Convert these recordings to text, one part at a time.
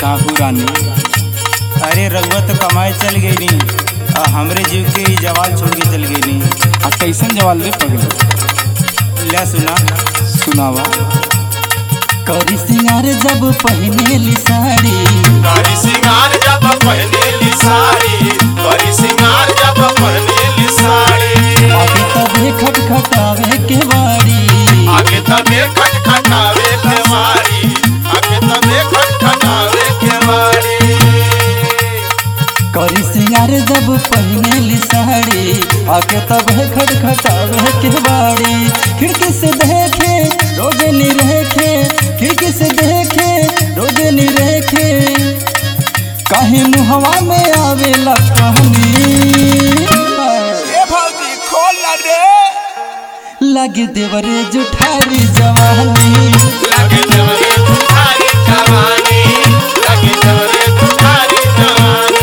काहू रानी अरे रघुआ तो कमाए चल गई नी आ हमरे जीव के ही जवान छोड़ के चल गई नी आ कैसन जवाल रे पगले ले सुना सुनावा करी सिंगार जब पहनेली साड़ी कारी सिंगार जब पहनेली साड़ी कारी सिंगार जब पहनेली साड़ी आगे तबे खटखटावे के बाड़ी आगे तबे खटखटावे के मारी आगे तबे खटखटावे के मारी करी सिंगार जब पहनेली साड़ी आगे तबे खटखटावे के बाड़ी खिड़की से देखे रोज निरेखे खिड़की से देखे रोज निरेखे काहे मुहवा में आवेला कहनी भौजी खोल ना रे लगे देवरे जुठारी जवानी लगे जवरे तुम्हारी जवानी लगे जवरे तुम्हारी जवानी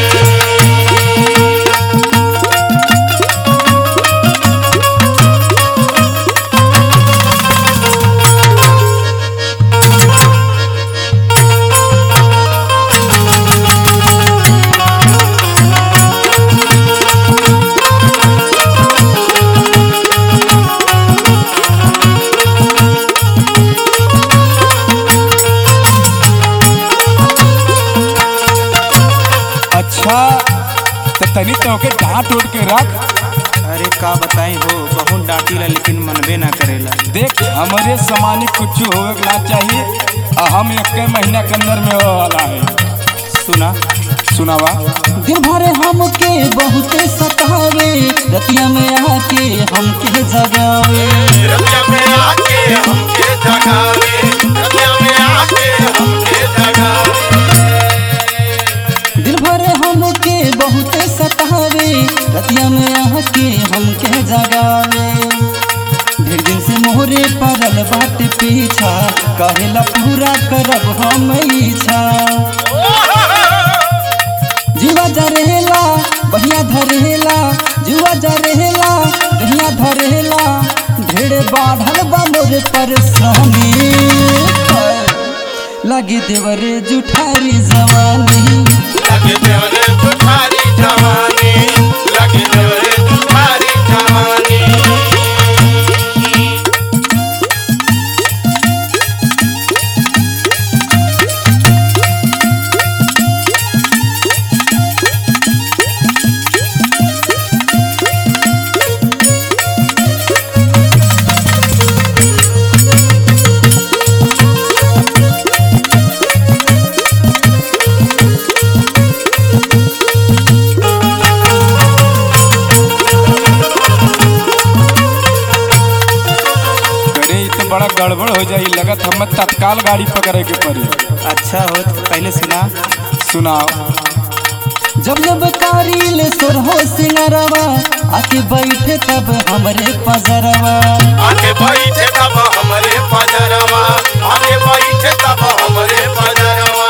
अच्छा तो तनी तो के डांट उठ के रख अरे का बताई हो बहुत डांटीला लेकिन मनबे ना करेला देख हमारे समानी कुछ होवे के ना चाहिए आ हम एक महीना के अंदर में हो वाला है सुना सुनावा दिन भर हमके बहुते सतावे रतिया में आके हमके जगावे रतिया में आके हमके जगावे रतिया में आके हमके जगावे दिन भर हमके बहुते सतावे रतिया में आके हमके जगावे ढेर दिन से मोहरे पड़ल बाट पीछा कहेला पूरा करब हम इच्छा जुआ जरेला बढ़िया धरेला जुआ जरेला बढ़िया धरेला ढेर बाढ़ल बा मोर परेशानी लगी देवरे जुठारी जवानी लगे जवरे तुम्हारी जवानी लगे जवरे तुम्हारी जवानी करे इ तो बड़ा गड़बड़ हो जाई लगत हमें तत्काल गाड़ी पकड़े के पड़ी अच्छा हो तो पहले सुना सुनाओ जब जब कारिल सोरहो सिंगरवा आके बैठे तब हमरे पजरवा आके बैठे तब हमरे पजरवा आके बैठे तब हमरे पजरवा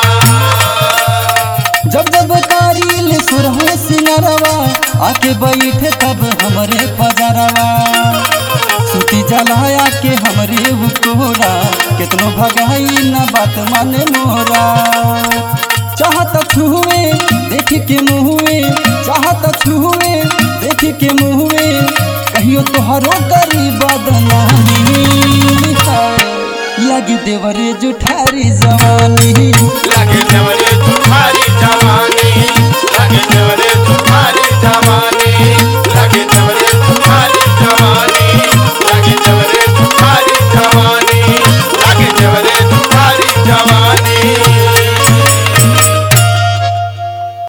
जब जब कारिल सोरहो सिंगरवा आके बैठे तब हमरे पजरवा सूती जलाया के हमरे कोरा कितनो भगाई न बात माने मोरा चाहत छुए देख के मुहुए चाहत छुए देख के मुहुए कहियो तोहरो गरीब बदनामी लगी देवरे जुठारी जवानी लगे जवरे तुम्हारी जवानी लगे जवरे